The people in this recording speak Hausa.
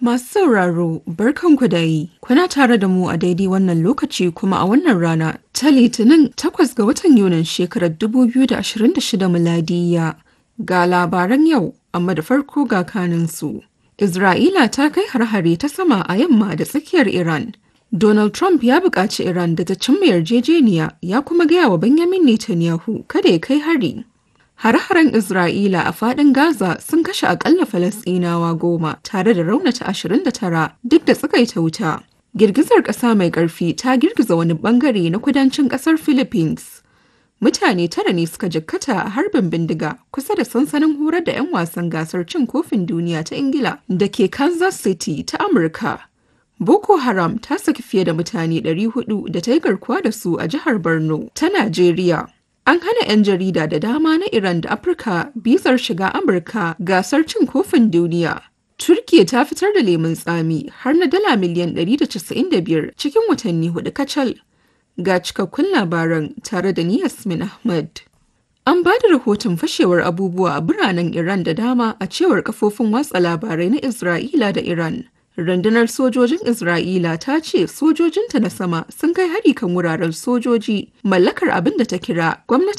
Masu sauraro barkanku da yi, kuna tare da mu a daidai wannan lokaci kuma a wannan rana ta Litinin takwas ga watan Yunin shekarar 2026 miladiya ga labaran yau amma da farko ga kaninsu. Isra'ila ta kai har-hare ta sama a yamma da tsakiyar Iran. Donald Trump ya buƙaci Iran da ta cimma yarjejeniya ya kuma gaya wa Benjamin Netanyahu kada ya kai hari. Hare-haren Isra'ila a faɗin Gaza sun kashe akalla Falasɗinawa goma tare da raunata 29 duk da tsakaita wuta. Girgizar ƙasa mai ƙarfi ta girgiza wani ɓangare na kudancin ƙasar Philippines. Mutane tara ne suka jikkata a harbin bindiga kusa da sansanin horar da 'yan wasan gasar cin kofin duniya ta Ingila da ke Kansas City ta Amurka. Boko Haram ta saki fiye da mutane 400 da ta yi garkuwa da su a jihar Borno ta Najeriya. An hana 'yan jarida da dama na Iran da Afirka bizar shiga Amurka gasar cin kofin duniya. Turkiya ta fitar da lemun tsami har na dala miliyan 195 cikin watanni hudu kacal. Ga cikakkun labaran tare da ni Yasmin Ahmad. An ba da rahoton fashewar abubuwa a biranen Iran da dama a cewar kafofin watsa labarai na Isra'ila da Iran. Rundunar sojojin Isra'ila ta ce sojojinta na sama sun kai hari kan wuraren sojoji mallakar abin da ta kira gwamnatin